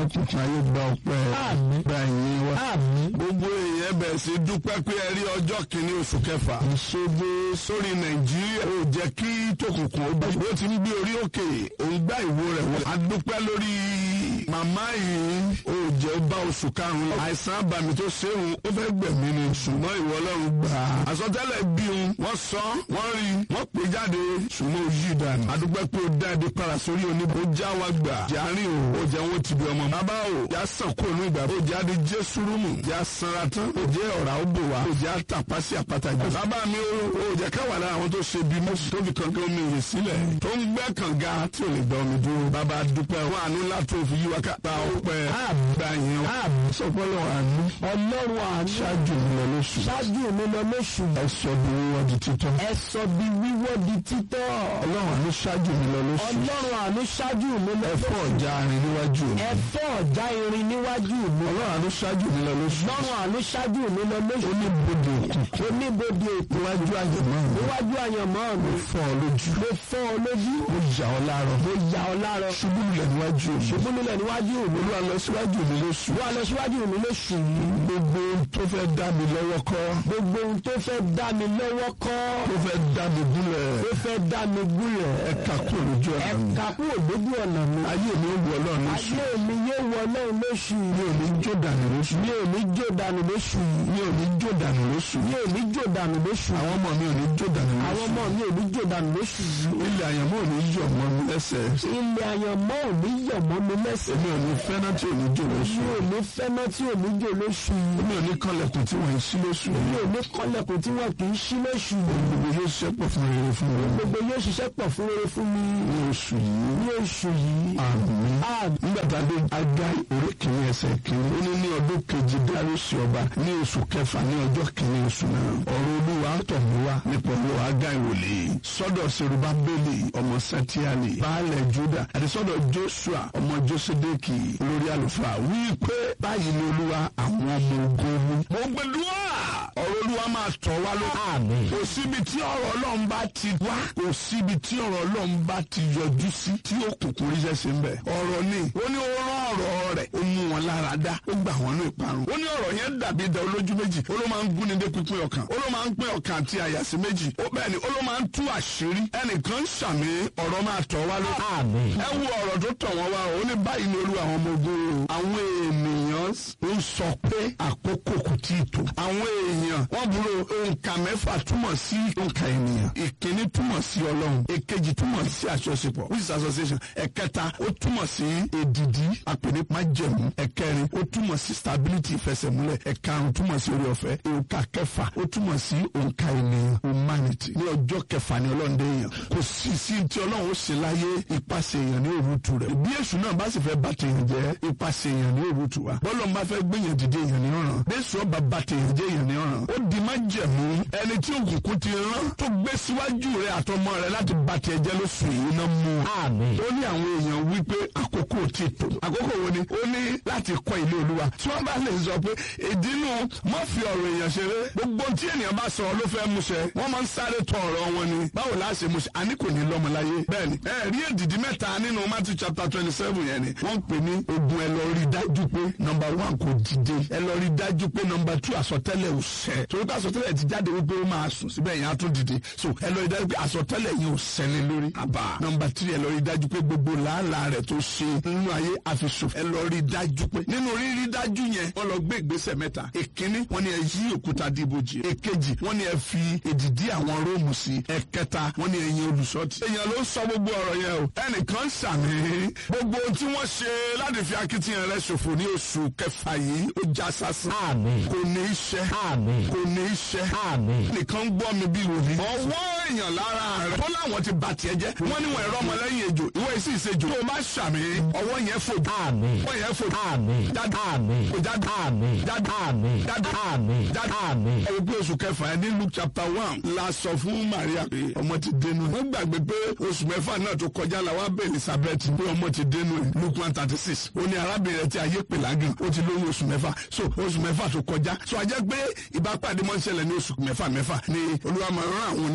òkùnkùn ayé gba ọpẹ́ Àmín. gba ìyìn wa. àmín gbogbo èèyàn bẹ̀rẹ̀ sí dúpẹ́ pé ẹ rí ọjọ́ kìíní oṣù kẹfà. ìṣègbè sórí nàìjíríà ò jẹ́ kí tòkùnkùn ó bá ó ti ń gbé orí òkè òun gbá ìwo rẹ̀ wọlé. a dúpẹ́ lórí màmá yìí ò jẹ́ ó bá oṣù karùn-ún lọ. àìsàn àbàmì tó ṣéun ó fẹ́ gbẹ̀mí ni ṣùgbọ́n ìwọ ọlọ́run gbà á. àsọtẹ́lẹ̀ bí un wọ́n sọ wọ́n rí wọ́n pè jáde ṣùgbọ́n ó yí dànù. a dúpẹ́ pé ó dá ibi para sórí oníbo ó já wa gbà. jàrin o ó jẹ́ wọn ti bí ọmọ. bàbá o já sàn kó inú ìgbà. ó jáde jésù rúmù. já sanra tán. ó jẹ́ ọ̀rá ó bò wá. ó jẹ́ àtàpá sí àpáta jù. bàbá mi o ó jẹ́ káwà lára àwọn tó ṣe bí mọ́sù tó fi kankan omi rè sílẹ̀. tó ń gbẹ́ kànga tí ò lè gbọ́ omi dúró. bàbá dúpẹ́ wọn àánú látò fi yí wa ká. gba ọpẹ́ gba yẹn. àmín sọpọ́lọ́ àánú. ọlọ́run àánú ṣáájú mi lọ lóṣù. ṣáájú mi lọ lóṣù ẹ sọ bí wíwọ́ di títọ́. ẹ sọ bí wíwọ́ di títọ́ ọlọ́run àánú ṣáájú mi lọ lóṣù. ọlọ́run àánú ṣáájú mi lọ ẹ fọ́ ọ̀já arin níwájú mi. ẹ fọ́ ọ̀já irin níwájú mi ọlọ́run àánú ṣáájú mi lọ lóṣù. ọlọ́run àánú ṣáájú mi lọ lóṣù oníbodè òkun. oníbodè ètò níwájú àyẹ̀mọ́ mi. níwájú àyànmọ́ mi fọ́ ọ lójú. mo fọ́ ọ lójú mo yà ọ láàárọ̀. mo yà ọ láàárọ̀ ṣubú lulẹ̀ níwájú mi. ṣubú nílẹ̀ níwájú mi olúwa lọ síwájú mi lóṣù. wá lọ síwájú mi lóṣù yìí gbogbo ohun tó fẹ́ dá mi lọ́wọ́ kọ́. gbogbo ohun tó fẹ́ dá mi lọ́wọ́ kọ́ tó fẹ́ dá mi gúnlẹ̀. tó fẹ́ dá mi gúnlẹ̀ ẹ kà kúrò lójú ẹ ọ̀nà mi. kà kúrò lójú ọ̀nà mi ayé mi ó wọ ọlọ́run lóṣù. ayé mi yé wọ náà lóṣù mi ò ní jó dànù lóṣù. mi ò ní jó dànù lóṣù yìí mi ò ní jó dànù lóṣù. mi ò ní jó dànù lóṣù àwọn ọmọ mi ò ní jó dànù lóṣù. àwọn ọmọ mi ò ní jó dànù lóṣù yìí ilé àyànmọ́ ò ní yọ̀ mọ́ mi lẹ́sẹ̀. ilé àyànmọ́ ò ní yọ̀ mọ́ mi lẹ́sẹ̀ èmi ò ní fẹ́ràn tí ò ní jó lóṣù. mi ò ní fẹ́ná tí ò ní jó lóṣù yìí èmi ò ní kọ́lẹ̀kùn tí wọ́n ń ṣí lóṣù. mi ò ní kọ́lẹ̀kùn tí wọ́n kì í ṣí lóṣù yìí gbogbo yóò ṣẹ́pọ̀ fún rere fún mi. gbogbo yóò ṣiṣẹ́ pọ̀ fún rere fún mi ní oṣù yìí. ní oṣù yìí àmín. àmín nígbà tá a dé aga orí kìíní ẹsẹ̀ kìíní. ó ní ní ọdún kejì dárúsì ọba ní oṣù kẹfà ní ọjọ́ kìíní oṣù náà. ọ̀rọ̀ olúwa tọ̀ mí wá nípa ọ̀rọ̀ aga ìwòlè. sọ́dọ̀ serubá bẹ́lì ọmọ sẹ́tíálì. baálẹ̀ juda àti sọ́dọ̀ joshua ọmọ josedeki olórí àlùfáà wí pé báyìí ni olúwa àwọn ọmọ ogun mú. mo gbẹdúrà ọ̀rọ̀ olúwa máa tọ̀ wá ló. àmín kò síbi tí ọ̀rọ̀ ọlọ́run bá ti wá kò síbi tí ọ̀rọ̀ ọlọ́run bá ti yọjú sí tí òkùnkùn ríṣẹ́ sí ń bẹ̀. ọ̀rọ̀ ni ó ní ó rán ọ̀rọ̀ rẹ̀ ó mú wọn lára dá ó gbà wọn ní ìparun. ó ní ọ̀rọ̀ yẹn dàbí ìdá olójú méjì ó ló máa ń gúnni dé pípín ọkàn ó ló máa ń pín ọkàn àti àyà sí méjì ó bẹ́ẹ̀ ni ó ló máa ń tú àṣírí ẹnìkan ṣàmì ọ̀rọ̀ máa tọ̀ wá ló. àmín ẹ wo ọ̀rọ̀ tó tọ̀ wọ́n wá ó ní báyìí ni olúwa àwọn ọmọ ogun o. àwọn ènìyàn ń sọ pé àkókò kò tí ì tó. àwọn èèyàn wọ́n burú òǹkà mẹ́fà túmọ̀ sí òǹkà ènìyàn. ìkíní túmọ̀ sí ọlọ́run. èkejì túmọ̀ sí àjọṣepọ̀ which is association. ẹ̀kẹta ó túmọ̀ sí èdìdí àpèní májẹ̀mú. ẹ̀kẹrin ó túmọ̀ sí stability ìfẹsẹ̀múlẹ̀. ẹ̀karùn túmọ̀ sí orí ọ̀fẹ́. òǹkà kẹfà ó túmọ̀ sí òǹkà ènìyàn humanity. ní ọjọ́ kẹfà ni ọlọ́run dé èèyàn. kò sí sí tí ọlọ́run ó ṣe láyé ipasẹ̀ èèyàn ní òrùtù rẹ̀. bí èṣù náà bá sì fẹ́ bá tèèyàn jẹ́ ipasẹ̀ èèyàn ní òrùtù wa. bọ́lọ̀ ń bá fẹ́ gbéyàn dìde èèyàn ní ọ̀ràn. bẹ́sù ọba bá tèèyàn jẹ́ èèyàn ní ọ̀ràn. ó di má jẹ̀mú ẹni tí òkùnkùn ti rán tó gbé síwájú rẹ̀ àtọmọ rẹ̀ láti bá tiẹ̀ jẹ́ lóṣù yìí náà mú un. àmín ó ní àwọn èèyàn wípé àkókò ti tó. àkókò wo ni ó ní láti kọ́ ilé olúwa. tí wọ́n bá lè sọ pé ìdínú má fi ọ̀rọ̀ èèyàn ṣeré. gbogbo tí ènìyàn bá sọ ló fẹ́ múṣẹ. wọ́n máa ń sáré tọ ọ̀rọ̀ wọn ni. báwo la ṣe múṣẹ àní kò ní lọ́mọ láyé. bẹ́ẹ̀ni ẹ rí èdìdí mẹ́ta nínú Matthew chapter twenty seven yẹn ni. wọ́n ń pè ní ogun ẹ lọ rí dájú pé number one kò dìde. ẹ lọ rí dájú pé number two àsọtẹ́lẹ̀ ò ṣẹ. torí pé àsọtẹ́lẹ̀ ti jáde wípé ó máa sùn síbẹ̀ yẹn á tún dìde. so ẹ lọ rí dájú pé àsọtẹ́lẹ̀ yẹn ò ṣẹlẹ̀ lórí. àbá number three ẹ lọ rí dájú pé gbogbo làálàá rẹ̀ tó ṣe nínú ayé àfisùn. ẹ lọ rí dájú pé nínú rírí dájú yẹn wọ́n lọ gbé ìgbésẹ̀ mẹ́ta. èkíní wọ́n ní ẹ yí òkúta dìbòjì. èkejì wọ́n ní ẹ fi èdìdí àwọn róòmù sí. ẹ̀kẹta wọ́n ní ẹ̀yin olùṣọ́tì. èèyàn ló sọ gbogbo ọ̀rọ̀ yẹn o. ẹnìkan sàmì gbogbo ohun tí wọ́n ṣe láti fi akitiyan rẹ̀ ṣòfò ní oṣù kẹfà yìí ó já sásán. àmín kò ní í ṣe àmín kò ní í ṣe àmín nìkan ń gbọ́ mi bí wòlíì. ọwọ́ èèyàn lára rẹ̀ tó láwọn ti bà tiẹ̀ jẹ́. wọ́n ní wọn ẹ̀rọ ọmọlẹ́yìn ejò ìwọ èsì ìsejò. tó o bá ṣàmì ọwọ́ yẹn fò. àmín ọwọ́ yẹn fò. àmín jáde àmín kò jáde àmín jáde àmín jáde àmín jáde. àmín ẹ wo pé oṣù kẹfà ẹ ní Luke chapter one la sọ fún Maria pé ọmọ ti dénú. wọ́n gbàgbé pé oṣù mẹ́fà náà tó kọjá la wá bẹ̀ Elizabeth pé ọmọ ti dénú ẹ̀ Luke one thirty six. ó ní arábìnrin rẹ̀ tí ayé pè lágàn ó ti lóyún oṣù mẹ́fà so oṣù mẹ́fà tó kọjá so a jẹ́ pé ìbápàdé mọ́ ń ṣẹlẹ̀ ní oṣù mẹ́fà mẹ́fà ni Olúwa máa rán àwọn oníṣẹ́ ayọ̀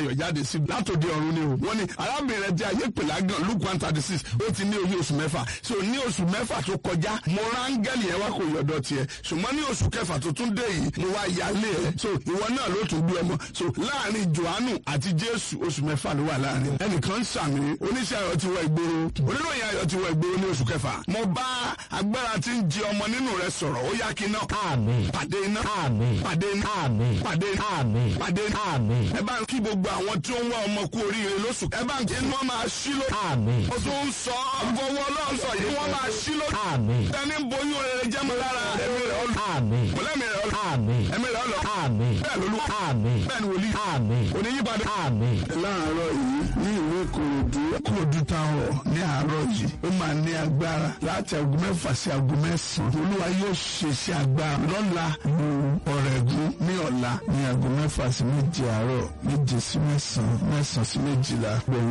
ayọ̀ jáde sí látòdì ọ̀run ni o wọ́n ní arábìnrin rẹ̀ tí ayé pèlà gan luke one thirty six ó ti ní oyún oṣù mẹ́fà so ní oṣù mẹ́fà tó kọjá mo rángẹ́lì yẹn wá kò yọ̀dọ̀ tiẹ̀ ṣùgbọ́n ní oṣù kẹfà tó tún dé yìí mo wá yálé ẹ̀ so ìwọ náà ló tún gbé ọmọ so láàrin johannu àti jésù oṣù mẹ́fà ló wà láàrin ẹnìkan ń sàmì oníṣẹ́ ayọ̀ ti wọ ìgboro oníròyìn ayọ̀ ti wọ ìgboro ní oṣù kẹfà mo bá agbára tí ń jẹ ọmọ nínú rẹ sọ̀rọ̀ ó yá kí iná àmín pàdé iná àmín pàdé iná àmín pàdé iná àmín pàdé iná àmín ẹ bá ń kí gbogbo àwọn tí ó ń wá ọmọ kú oríire lóṣù ẹ bá ń kí inú wọn máa ṣí ló àmín ó tún ń sọ fọwọ́ ọlọ́run sọ yìí wọ́n máa ṣí ló àmín ẹni ń boyún rere jẹ́ mọ́ lára ẹ̀mí rẹ̀ ọlọ́ àmín mọ̀lẹ́mí rẹ̀ ọlọ́ àmín ẹ̀mí rẹ̀ ọlọ́ àmín bẹ́ẹ̀ lolú àmín bẹ́ẹ̀ ni wòlíì àmín oníyípadà. àmín. láàárọ̀ yìí ní ìlú ìkòròdú kòròdú táwọn ní àárọ̀ yìí ó máa ní agbára láti aago mẹ́fà sí aago mẹ́sàn-án olúwa yóò ṣe sí agbára lọ́la lu ọ̀rẹ́gun ní ọ̀la ní aago mẹ́fà sí méje àárọ̀ méje sí mẹ́sàn-án mẹ́sàn-án sí méjìlá